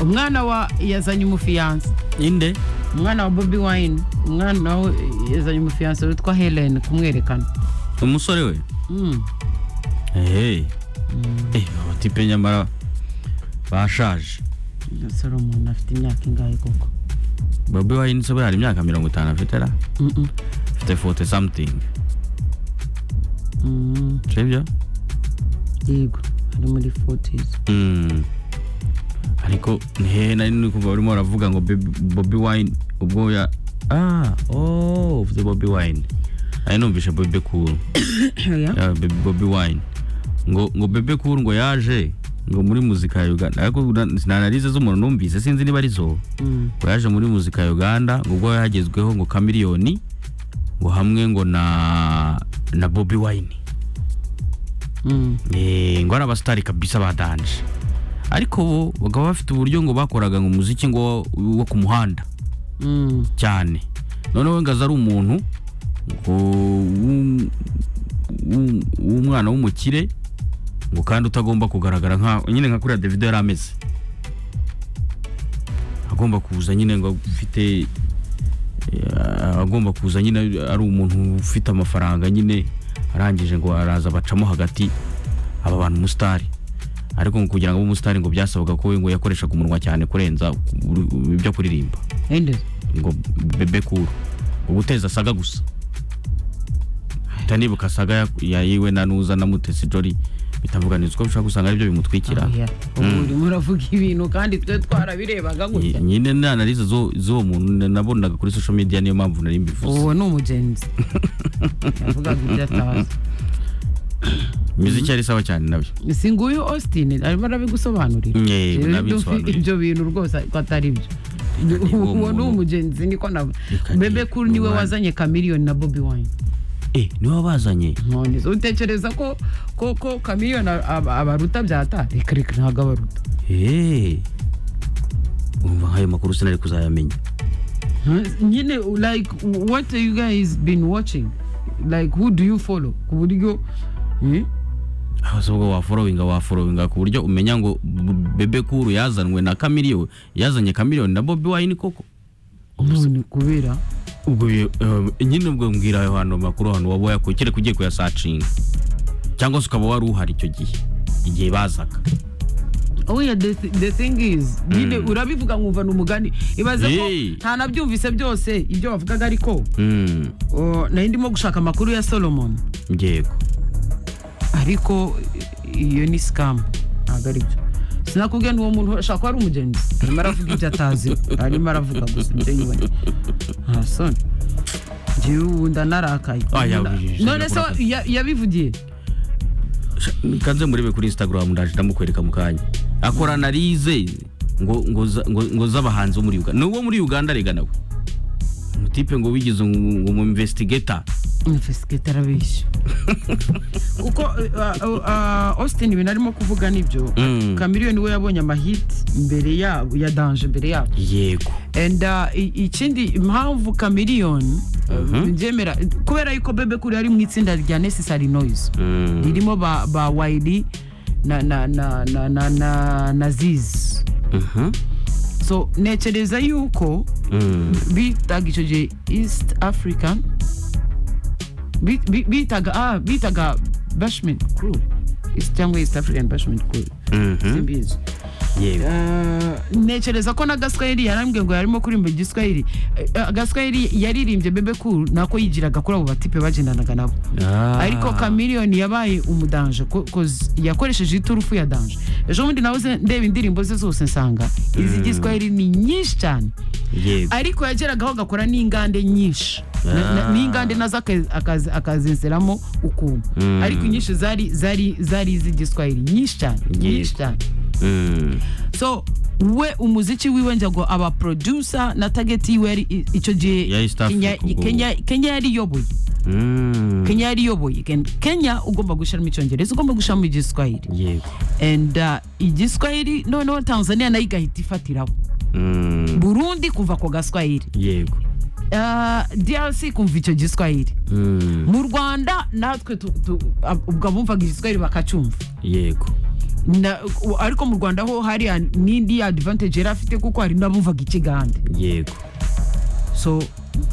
umwana wa yazanye umufiyanse inde umwana wa bobi wayini umwana we yazanye umufiyanse witwa helene kumwerekana umusore we Mm. ehehe abatipe nyamara bashaje Iyo solomoni afite imyaka ingahe koko bobi wayini se buriya hari imyaka mirongo itanu afite ra Mm-mm. afite fote samutingi Mm, sibyo yego ari muri fotizi Mm. ariko ni hehe nari nari kumva barimo baravuga ngo Baby- bobi wayini ubwo ya ah oh uvuze bobi wayini ari numvishe bobi kuru Oya. ya Baby Bobi Wine ngo ngo Bebe Cool ngo yaje ngo muri muzika ya Uganda ariko na- sinanalize z'umuntu numvise sinzi niba ari zo Mm. ngo yaje muri muzika ya Uganda ngo ubwo yagezweho ngo Chameleone ngo hamwe ngo na na Bobi Wine Mm. eh ngo ari abasitari kabisa ba danje ariko bo bakaba bafite uburyo ngo bakoraga ngo umuziki ngo wo ku muhanda Mm. cyane noneho ngaza ari umuntu ngo w'um- w'um- w'umwana w'umukire ngo kandi utagomba kugaragara nka nyine nka kuriya davido yari ameze agomba kuza nyine ngo ufite eh, agomba kuza nyine ari umuntu ufite amafaranga nyine arangije ngo araza bacamo hagati aba bantu umusitari ariko ngo kugira ngo abe umusitari ngo byasabaga ko we ngo yakoreshaga umunwa cyane kurenza ibyo kuririmba ende ngo bebe kuru ubuteza saga gusa uhita nibuka saga ya- ya yiwe na nuza na mutesi jori bitavuganizwa ko ushobora gusanga aribyo bimutwikira Oya. ubu urimo uravuga ibintu kandi twe twarabirebaga Nyi- gutya nyine n'analize z'u- z'uwo muntu na- nabonaga kuri social media niyo mpamvu nari mbivuze uwo ni umugenzi yavugaga ibyo atazi imiziki yari sawa cyane nawe si nguyu austin arimo arabigusobanurira Yego, Rero ndabisobanurira. ibyo bintu rwose ko atari byo niba uwo uwo ni muntu- umugenzi niko nawe Reka niba bebe kuri niwe uwo muntu- wazanye chameleone na bobi wine eh niwe wabazanye none so utekereza ko ko ko chameleone aba- abaruta byata reka reka ntabwo abaruta eh umva nk'ayo makuru sinari kuzayamenya Huh? nyine like what you guys been watching like who do you follow ku buryo eh? ahubwo waforowinga waforowinga ku buryo umenya ngo B- bebe kuru yazanwe na kamiliyoni yazanye kamiliyoni na bobi wayini koko none kubera ubwo ye- eh, nyine ubwo mbwira ayo hantu makuru hantu waba wayakuye kereka ugiye kuyasacinga cyangwa se ukaba wari uhari icyo gihe igihe bazaga oh yeah the, thi- the thing is nyine Mm. urabivuga nkumva ni umugani ibaze ko Yee. nta nabyumvise byose ibyo wavugaga ariko Mm, oh, nari ndimo gushaka amakuru ya solomon yego ariko i- iyo ni sikamu ntabwo ari byo sinakubwiye ni uwo muntu ashobora kuba ari umugenzi arimo aravuga ibyo atazi arimo aravuga gusa ibyo yibonye nta soni njyewe ubu ndanarakaye Ah, yawe, ijambo none se wa- urakaye. ya- yabivugiye Sha- kanze murebe kuri instagram ndaje ndamukwereka mu kanya akora analize ngo ngo za- ngo ngo z'abahanzi bo muri uganda ni uwo muri uganda rega nawe umutipe ngo wigize umu investigator umuvesikete arabeshya kuko eh, ah, ah, austin ibintu arimo kuvuga nibyo Mm. kamiliyoni we yabonye amahiti mbere yabo ya danje mbere yabo yego and uh, i- ikindi impamvu chameleone Mhm. byemera kubera yuko bebe kuri ari mu itsinda rya necessary noise Mm. ririmo ba, ba wayidi na na na na na na, na ziz Mhm. so ntekereza yuko Mm. bitaga icyo gihe east african bi- bi- bitaga ah bitaga bashment crew East- cyangwa east african bashment crew Mhm. simbizi yego Eh, ntekereza ko na gaswahili yarambwiye ngo yarimo kuririmba igiswahili Eh, gaswahili yaririmbye bebe cool nako yigiraga kuri abo batipe bagendanaga nabo Ah. ariko kamiliyoni yabaye umudanje ko- koz- yakoresheje iturufu ya danje ejo bundi nawe uze ndeba indirimbo ze zose nsanga izigiswahili ni nyinshi cyane yego ariko yageragaho agakora n'ingande nyinshi Na- na- Ah. n'ingande nazo aka- akazi- akazinseramo ukuntu Mm. ariko inyinshi zari zari zari iz'igiswahili nyinshi cyane nyinshi Yego. cyane Mm. so we umuziki wiwe njago aba producer na target yiwe yari i- icyo gihe Ya East Kenya- Africa ubwo. Kenya- Kenya yariyoboye Mm. Kenya yariyoboye Ken- Kenya ugomba gushyiramo icyongereza ugomba gushyiramo igiswahili yego and uh, igiswahili noneho Tanzania nayo igahita ifatiraho Mm. Burundi kumva ko gaswahili yego uh, DRC kumva icyo giswahili Mm. mu Rwanda natwe tu- tu- ab- ubwo abumvaga igiswahili bakacyumva yego Na- u- ariko mu rwanda ho hariya n'indi advantage yari afite kuko hari n'abumvaga ikigande yego so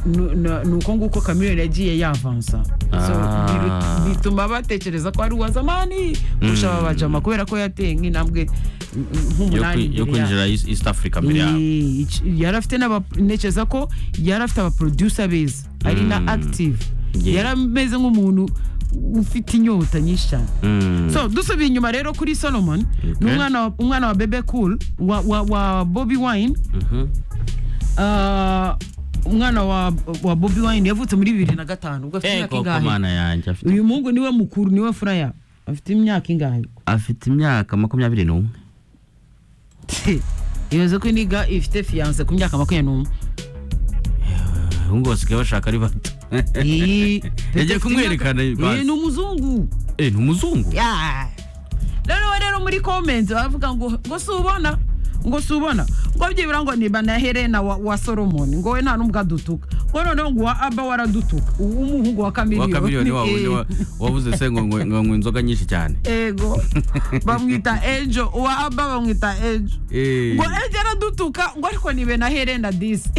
nu- na- ni uko nguko kamiliyoni yagiye yavansa so Ah. biru- bituma batekereza ko ari uwazamani kurusha Mm. ababajama kubera ko yateye nk'intambwe mm, nk'umunani imbere yo yabo. kwinjira East East Africa mbere yabo Ni- ic- yari afite n'aba- ntekereza ko yari afite abaproducer beza ari na Mm. active Yeah. yari ameze nk'umuntu ufite inyota nyinshi cyane Mm. so dusubiye inyuma rero kuri solomon ni Okay. umwana wa- umwana wa bebe cool wa, wa, wa bobi wine Mhm. Ah, umwana wa, wa bobi wine yavutse muri bibiri na gatanu ubwo afite Eh, imyaka koko ingahe mana yanjye afite uyu muhungu niwe mukuru niwe furaya afite imyaka ingahe afite imyaka makumyabiri n'umwe ibaze ko niga ifite fiyanse ku myaka makumyabiri n'umwe ahubwo basigaye bashaka ari bato Iyi- Yagiye kumwerekana Iyi basi. ni umuzungu Eh, ni umuzungu Ya. rero we rero muri komenti baravuga ngo ngo si ubona ngo si ubona ngo byibura ngo niba na herena wa, wa solomon ngo we nta n'ubwo adutuka ngo noneho ngo wa aba waradutuka uwo umuhungu wa wa kamiliyoni kamiliyoni wa wundi Eh, wa- wavuze se ngo ngo- ngo ngo inzoga nyinshi cyane ego bamwita ejo uwa aba bamwita ejo Eh. ngo ejo aradutuka ngo ariko nibe na herena disi